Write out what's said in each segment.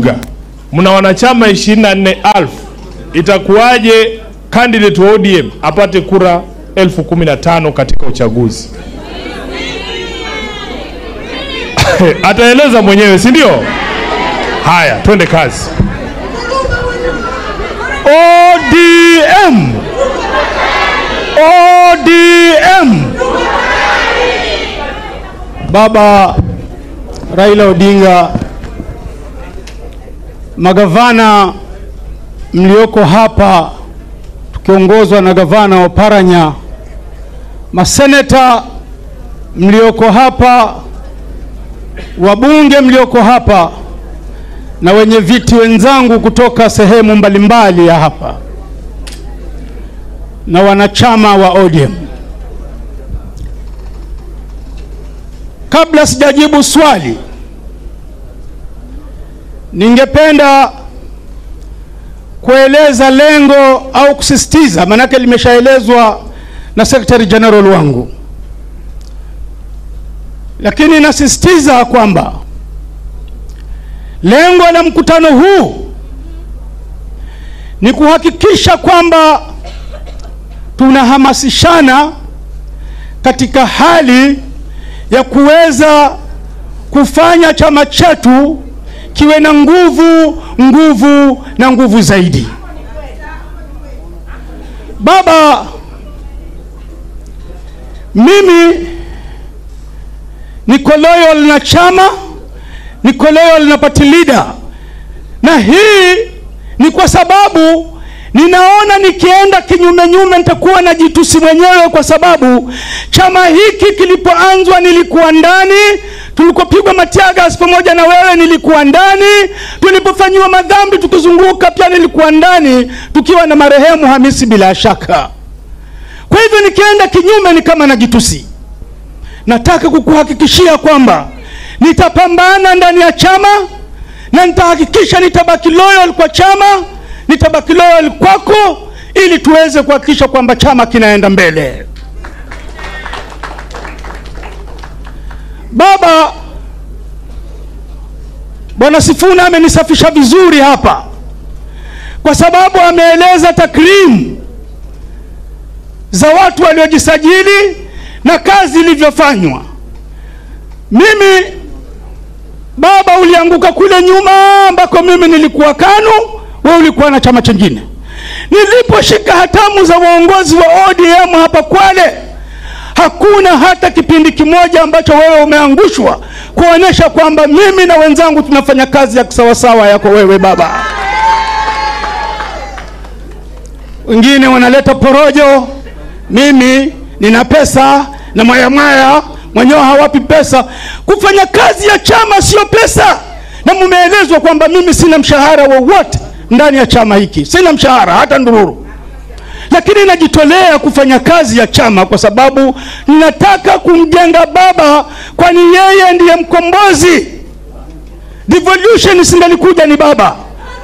mna wanachama 24,000 itakuwaje candidate wa ODM apate kura elfu kumi na tano katika uchaguzi? Ataeleza mwenyewe, si ndio? Haya, twende kazi. ODM ODM Baba Raila Odinga, magavana mlioko hapa tukiongozwa na gavana wa Paranya, maseneta mlioko hapa, wabunge mlioko hapa na wenye viti wenzangu kutoka sehemu mbalimbali ya hapa na wanachama wa ODM. Kabla sijajibu swali, ningependa kueleza lengo au kusisitiza, maanake limeshaelezwa na Secretary General wangu, lakini nasisitiza kwamba lengo la mkutano huu ni kuhakikisha kwamba tunahamasishana katika hali ya kuweza kufanya chama chetu kiwe na nguvu nguvu na nguvu zaidi. Baba, mimi niko loyal na chama, niko loyal na party leader, na hii ni kwa sababu ninaona nikienda kinyume nyume nitakuwa na jitusi mwenyewe, kwa sababu chama hiki kilipoanzwa nilikuwa ndani, tulikopigwa matiagas pamoja na wewe nilikuwa ndani, tulipofanyiwa madhambi tukizunguka pia nilikuwa ndani, tukiwa na marehemu Hamisi bila shaka. Kwa hivyo nikienda kinyume ni kama na jitusi. Nataka kukuhakikishia kwamba nitapambana ndani ya chama na nitahakikisha nitabaki loyal kwa chama nitabaki loyal kwako ili tuweze kuhakikisha kwamba chama kinaenda mbele. Baba, Bwana Sifuna amenisafisha vizuri hapa, kwa sababu ameeleza takrimu za watu waliojisajili na kazi ilivyofanywa. Mimi baba, ulianguka kule nyuma ambako mimi nilikuwa KANU wewe ulikuwa na chama chingine. Niliposhika hatamu za uongozi wa ODM hapa Kwale, hakuna hata kipindi kimoja ambacho wewe umeangushwa kuonyesha kwamba mimi na wenzangu tunafanya kazi ya kisawasawa yako wewe baba. Wengine wanaleta porojo, mimi nina pesa na mwayamwaya mwenyewe hawapi pesa. Kufanya kazi ya chama sio pesa, na mumeelezwa kwamba mimi sina mshahara wowote ndani ya chama hiki, sina mshahara hata ndururu, lakini najitolea kufanya kazi ya chama kwa sababu ninataka kumjenga baba, kwani yeye ndiye mkombozi. Devolution singalikuja ni baba,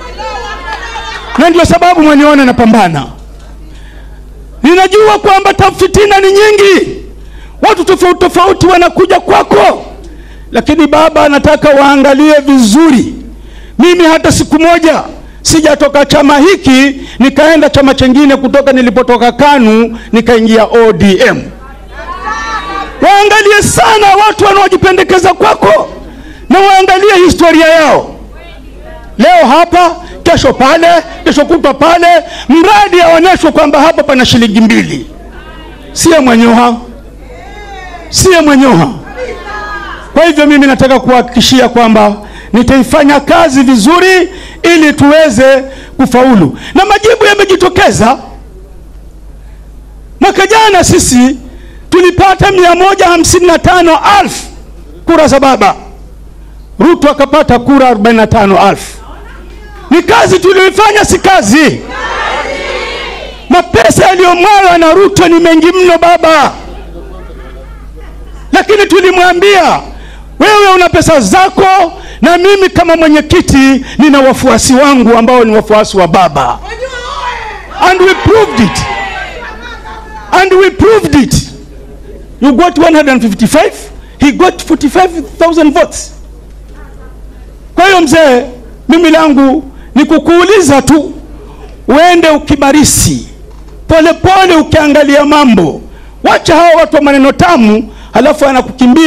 na ndio sababu mwaniona napambana. Ninajua kwamba tafitina ni nyingi, watu tofauti tofauti wanakuja kwako, lakini baba, nataka waangalie vizuri. Mimi hata siku moja sijatoka chama hiki nikaenda chama chengine kutoka nilipotoka KANU nikaingia ODM. Waangalie sana watu wanaojipendekeza kwako na waangalie historia yao, leo hapa, kesho pale, kesho kutwa pale, mradi aonyeshwe kwamba hapa pana shilingi mbili. Siye mwenyoha, siye mwenyoha. Kwa hivyo mimi nataka kuhakikishia kwamba nitaifanya kazi vizuri ili tuweze kufaulu, na majibu yamejitokeza. Mwaka jana sisi tulipata mia moja hamsini na tano alfu kura za baba, Ruto akapata kura arobaini na tano alfu. Ni kazi tuliyoifanya, si kazi? Mapesa yaliyomwagwa na Ruto ni mengi mno baba, lakini tulimwambia wewe una pesa zako na mimi kama mwenyekiti nina wafuasi wangu ambao ni wafuasi wa baba, and we proved it, and we proved it. You got 155, he got 45,000 votes. Kwa hiyo mzee, mimi langu ni kukuuliza tu uende ukibarisi polepole ukiangalia mambo wacha hawa watu wa maneno tamu halafu anakukimbia